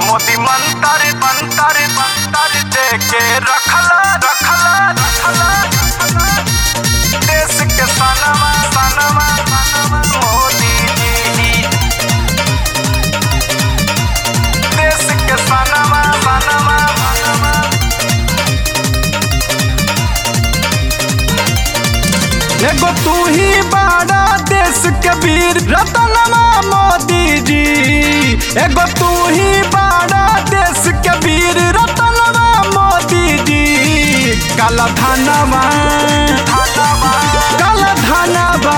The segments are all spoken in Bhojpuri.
मोदी मंतर मंतर मंतर दे के रखला रखला रखला देश के सनमा सनमा सनमा मोदी जी देश के सनमा सनमा सनमा एगो तू ही बड़ा देश के वीर रतनमा मोदी जी एगो तू ही बड़ा देश के वीर रतनमा मोदी जी काला धनवा काला धनवा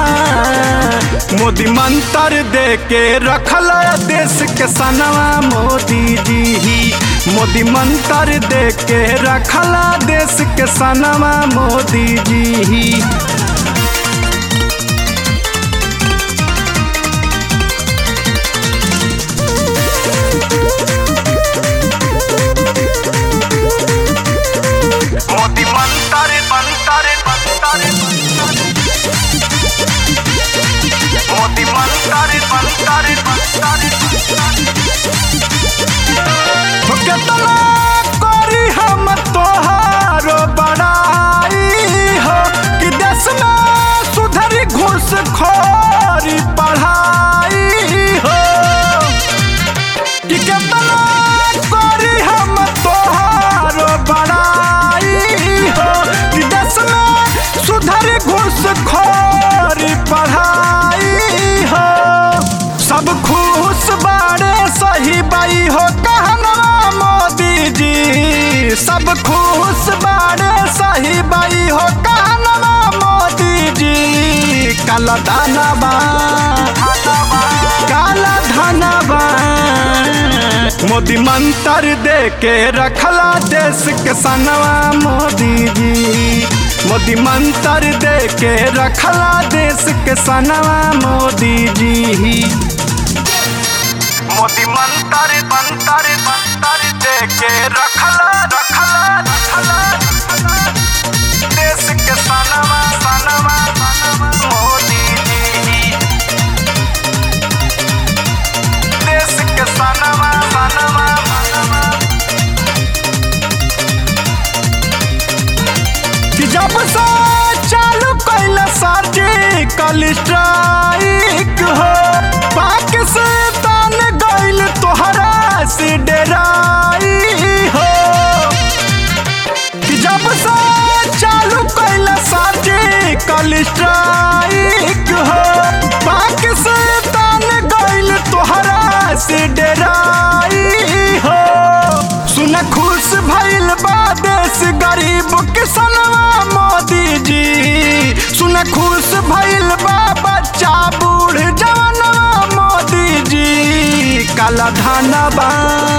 मोदी मंत्र दे के रखल देश के सनवा मोदी जी मोदी मंत्र दे के रखला देश के सनवा मोदी जी मोदी मंतर मंतर मंतर मोदी मंतर मंतर मंतर केतना करी हम तोहारो बड़ाई हो कि देश में सुधरी घूस खोरी पढ़ाई हो कि केतना करी हम तोहारो बड़ाई हो कि देश में सुधरी घूस खोरी पढ़ाई हो सब खुश बाड़े सही बाई हो कहनवा मोदी जी सब खुश बाड़े सही बाई हो कहनवा मोदी जी काला दानवा काला धनवा मोदी मंत्र दे के रखला देश के सनवा मोदी जी मोदी मंत्र दे के रखला देश के सनवा मोदी जी मोदी मंतर मंतर मंतर दे के रखला रखला रखला देश के सनमा सनमा सनमा मोदी जी देश के सनमा सनमा सनमा कि जब से चालू कैल सर्जिकल स्ट्राइक हो पाकिस्तान गइल तोहरा से डराई हो कि जब से चालू कैल सर्जिकल स्ट्राइक हो पाकिस्तान गइल तोहरा से डराई हो सुन खुश भइल बा देश गरीब किसनवा मोदी जी सुन खुश भइल बा बच्चा बूढ़ जवानवा मोदी जी काला धनवा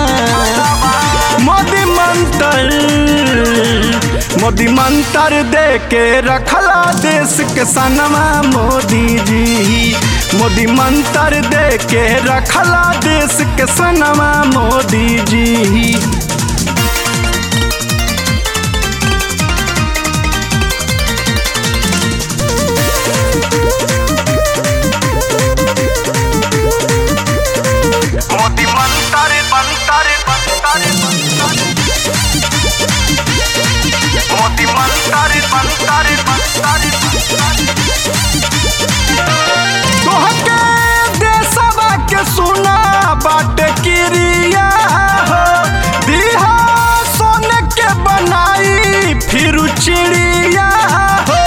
मोदी मंत्र मोदी मंत्र दे के रखला देश के सनवा मोदी जी मोदी मंत्र दे के रखला देश के सनवा मोदी जी मोदी मंतर मंतर मंतर मोदी मंतर मंतर मंतर तोहके देशवा के सुना बाट क्रिया हो दिहा सोने के बनाई फिर चिड़िया हो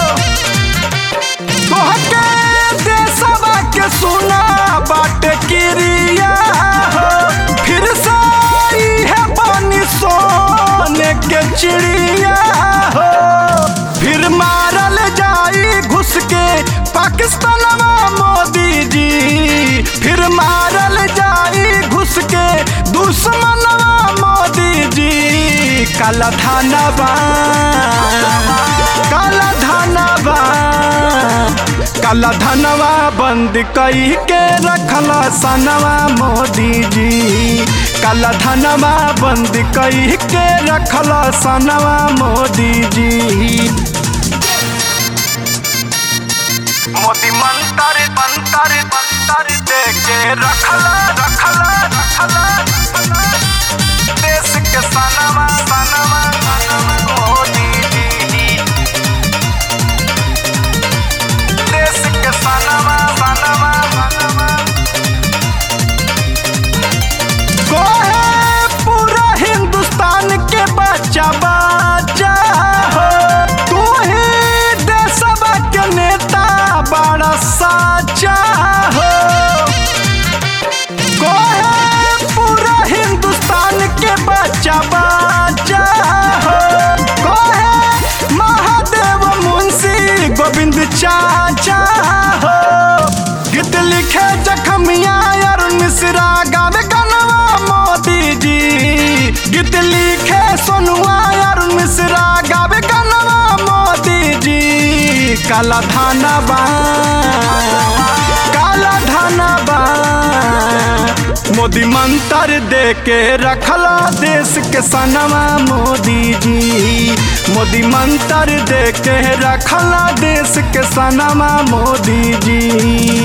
तोहके देशवा के सुना बाट क्रिया हो फिर से है बनी सोने के चिड़िया हो फिर मारल जाई घुस के पाकिस्तानवा मोदी जी फिर मारल जाई घुस के दुश्मनवा मोदी जी काला थानवा काला धनवा काला धनवा बंद कई के रखला सनवा मोदी जी काला धनवा बंद कई के रखला सनवा मोदी जी मोदी मंतर मंतर मंतर दे के रखला रखला रखला के सनवा सनवा मोदी जी देश के सनवा सनवा कोहे पूरा हिंदुस्तान के बच्चा बच्चा हो तू ही देशवा के नेता बड़ा साचा हो कोहे पूरा हिंदुस्तान के बच्चा बच्चा हो कोहे महादेव मुंशी गोविंद चाचा हो गीत लिखे जखमिया अरुण मिश्रा गावे गनवा मोदी जी गीत लिखे सोनुआ अरुण मिश्रा गावे गनवा मोदी जी काला धानवा काला धानवा मोदी मंत्र दे के रखला देश के सनवा मोदी जी मोदी मंत्र दे के रखला देश के सनवा मोदी जी